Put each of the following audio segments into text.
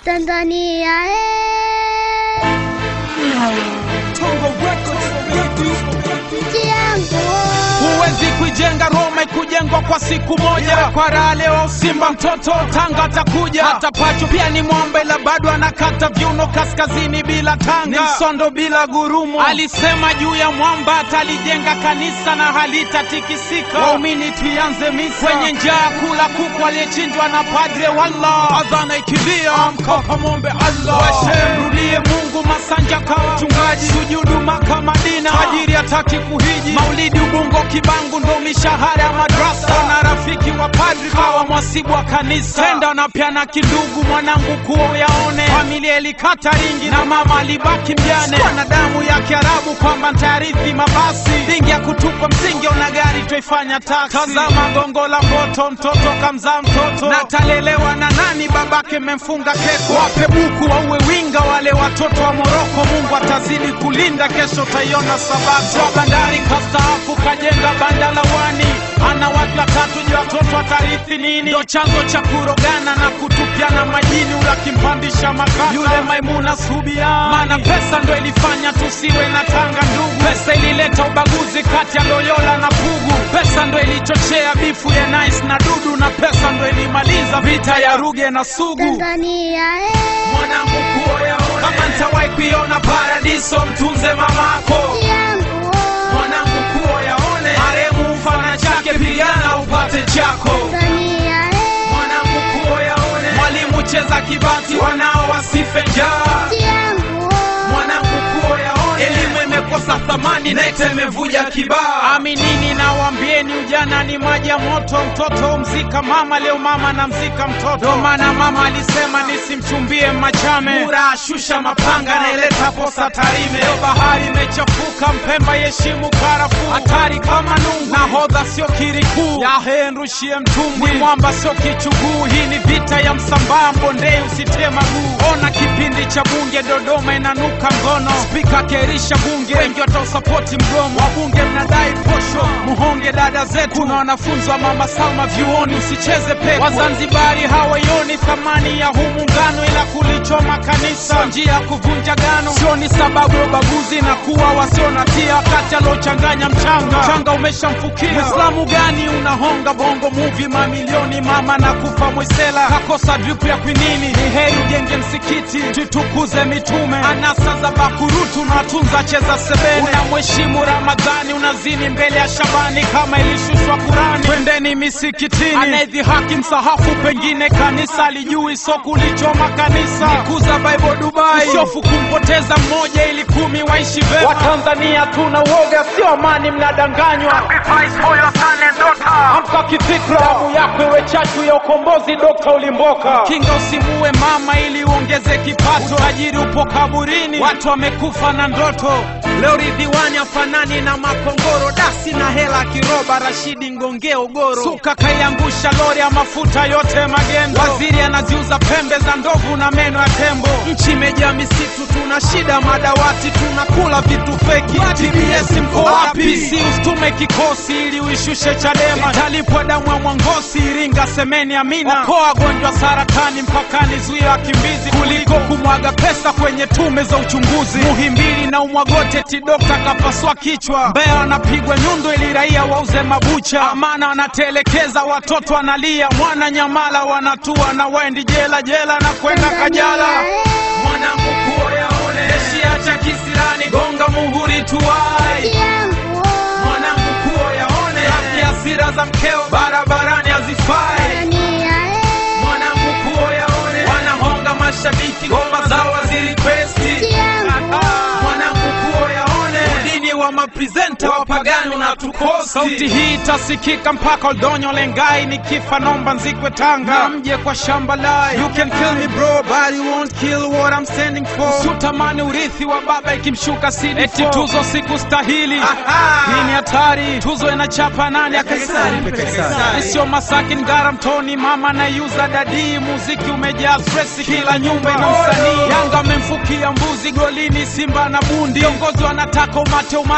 Tanzania eh, nchi yangu Huwezi kuijenga Roma ikujengwa kwa siku moja. Kwa raha leo Simba mtoto Tanga atakuja, hata Pacho pia ni mwombe, la bado anakata viuno kaskazini bila tanga, ni msondo bila gurumo. Alisema juu ya mwamba atalijenga kanisa na halitatikisika. Waumini tuianze misa kwenye njaa, kula kuku aliyechinjwa na padre. Wallah, adhana ikilia, amka kamwombe Allah, washemrudie Mungu. Masanja kawa mchungaji, sujudu Maka Madina, tajiri hataki kuhiji, maulidi Ubungo Kibangu ndo mishahara ya madrasa, na rafiki wa padri kawa mwasibu wa kanisa, tenda na pia na kindugu, mwanangu kuo yaone, familia ilikata ringi na mama alibaki mjane, Sikuwa na damu ya Kiarabu kwamba ntayarithi mabasi, dingi ya kutupa msingi, ona gari twaifanya taksi. Tazama gongo la mboto, mtoto kamzaa mtoto, na talelewa na nani? Babake memfunga keko, wape buku wauwe winga wale watoto wa Moroko. Mungu atazidi kulinda, kesho taiona Sabato. Wa bandari kastaafu kajenga banda la wani, ana watu watatu, je, watoto watarithi nini? Ndo chanzo cha kurogana na kutupiana majini, ulakimpandisha makaka yule Maimuna Subia, maana pesa ndo ilifanya tusiwe na tanga ndugu. Pesa ilileta ubaguzi kati ya Loyola na Pugu, pesa ndo ilichochea bifu ya Nice na Dudu, na pesa ndo ilimaliza vita ya Ruge na Sugu. Tanzania eh, Mwanangu kuo yaone, kama ntawahi kuiona paradiso, mtunze mamako nchi yangu mwanangu kuo yaone, maremu mfana chake, pigana upate chako. Tanzania eh, Mwanangu kuo yaone, mwalimu cheza kibati, wanao wasife njaa. nchi yangu Mwanangu kuo yaone, elimu imekosa thamani, nete imevuja kibaa. Aminini na wambieni, ujana ni maji ya moto. Mtoto mzika mama, leo mama na mzika mtoto. Ndo maana mama alisema nisimchumbie Machame, Mura ashusha mapanga, naileta posa Tarime. Leo bahari imechafuka, Mpemba yeshimu karafuu, hatari kama nungu. Nahodha sio kirikuu, yahe nrushie mtumbwi, mwamba sio kichuguu. Hii ni vita ya Msambaa, Mbondei usitie maguu. Ona kipindi cha bunge Dodoma inanuka ngono, spika kerisha bunge, wengi watausapoti mgomo. Wabunge mnadai posho, muhonge dada zetu. Kuna wanafunzi wa mama Salma vyuoni, usicheze pepo. Wazanzibari hawaioni thamani ya huu muungano, ila kulichoma kanisa Sio njia ya kuvunja gano, sio ni sababu ya ubaguzi na kuwa wasio na tia, wakati aliochanganya mchanga, mchanga umeshamfukia. Muislamu gani unahonga bongo movie mamilioni, mama na kufa mwisela kakosa dripu ya kwinini. Ni heri ujenge msikiti, tutukuze mitume, anasa za bakurutu na tunza cheza sebene. Unamheshimu Ramadhani, unazini mbele ya Shabani kama ilishushwa Kurani. Twendeni misikitini, anayedhihaki msahafu, pengine kanisa alijui, so kulichoma kanisa. Nikuza Bible Dubai, usiofu kumpoteza mmoja ili kumi waishi vema. Watanzania tuna uoga, sio amani, mnadanganywa. Amka kifikra, damu yako iwe chachu ya ukombozi. Dokta Ulimboka, kinga usimue mama ili uongeze kipato. Tajiri upo kaburini, watu wamekufa na ndoto. Leo Ridhiwani afanani na makongoro, dasi na hela kiroba. Rashidi Ngongeo Goro, suka kaiangusha lori ya mafuta yote magendo. Waziri anaziuza pembe za ndovu na meno ya tembo. Nchi imejaa misitu, tuna shida madawati, tunakula vitu feki. TBS mko wapi? Si usitume kikosi ili uishushe Chadema, italipwa damu ya Mwangosi, Iringa, Semeni, Amina. Okoa wagonjwa saratani mpakani, zuia wakimbizi kuliko kumwaga pesa kwenye tume za uchunguzi. Muhimbili na Umwagote, tidokta kapasua kichwa. Mbeya wanapigwa nyundo ili raia wauze mabucha. Amana wanatelekeza watoto wanalia. Mwana Nyamala wanatua na waendi jela jela na kwenda Kajala. Mwanangu kuo yaone, eshiacha kisirani, gonga muhuri tuwai nchi yangu mwanangu kuo yaone afya hasira za mkeo barabarani hazifai Tanzania eh, mwanangu kuo yaone wanahonga mashabiki ngoma zao wazirikwesti nchi yangu mwanangu kuo yaone udini wa maprezenta wapagani unatukosi sauti hii itasikika mpaka Oldonyo Lengai nikifa nomba nzikwe Tanga na mje kwa shamba lai you can kill me bro but you won't kill what I'm standing for usitamani urithi wa baba ikimshuka sidi eti tuzo sikustahili hii ni hatari tuzo inachapa nani ya Kaisari sio Masaki Ngara Mtoni mama naiuza dadii muziki umejaa stress kila nyumba ina msanii Yanga amemfukia mbuzi golini Simba na bundi viongozi wanataka umate umate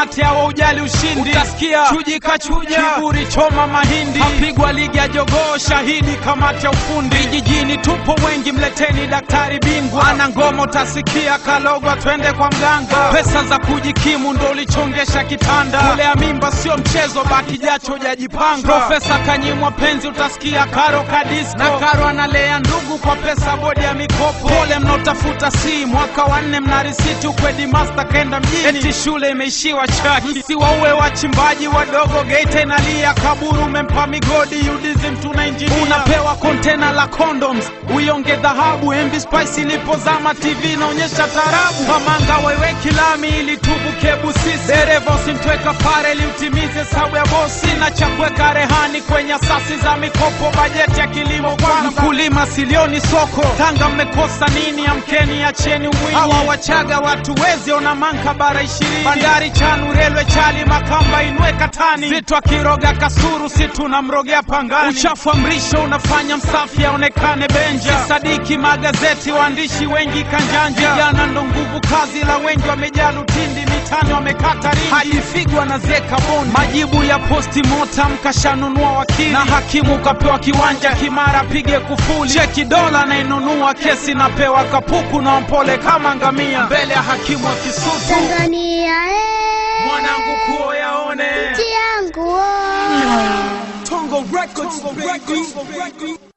mate hawaujali ushindi utasikia chuji kachuja kiburi choma mahindi kapigwa ligi ya jogoo shahidi kamati ya ufundi vijijini tupo wengi mleteni daktari bingwa ana ngoma utasikia kalogwa twende kwa mganga pesa za kujikimu ndo ulichongesha kitanda kulea mimba sio mchezo baki jacho jajipanga profesa kanyimwa penzi utasikia karo kadisko na karo analea ndugu kwa pesa bodi ya mikopo pole mnaotafuta si mwaka wa nne mna risiti ukwedi master kenda mjini eti shule imeishiwa chaki msiwauwe wachimbaji wadogo geita inalia kaburu umempa migodi udizim tuna injinia unapewa kontena la condoms uionge dhahabu mv spice ilipozama tv inaonyesha tarabu kamanga waiweki lami ili tubuke busisi dereva usimtweka fare ili utimize hesabu ya bosi na cha kuweka rehani kwenye asasi za mikopo bajeti ya kilimo bwana mkulima silioni soko tanga mmekosa nini amkeni acheni umwinyi hawa wachaga watu wezi ona manka bara ishirini bandari chanu relwe chali makamba inwe katani vitu akiroga kasuru si tunamrogea pangani uchafu wa mrisho unafanya msafi aonekane benja sadiki magazeti waandishi wengi kanjanja vijana ndo nguvu kazi la wengi wamejaa lutindi mitani wamekata rindi hadi figwa na zeka bondi majibu ya posti motam kashanunua wakili na hakimu kapewa kiwanja kimara pige kufuli cheki dola anainunua kesi napewa kapuku na mpole kama ngamia mbele ya hakimu wa kisutu Tanzania eh, mwanangu kuo yaone nchi yangu oh. Tongo Records, baby.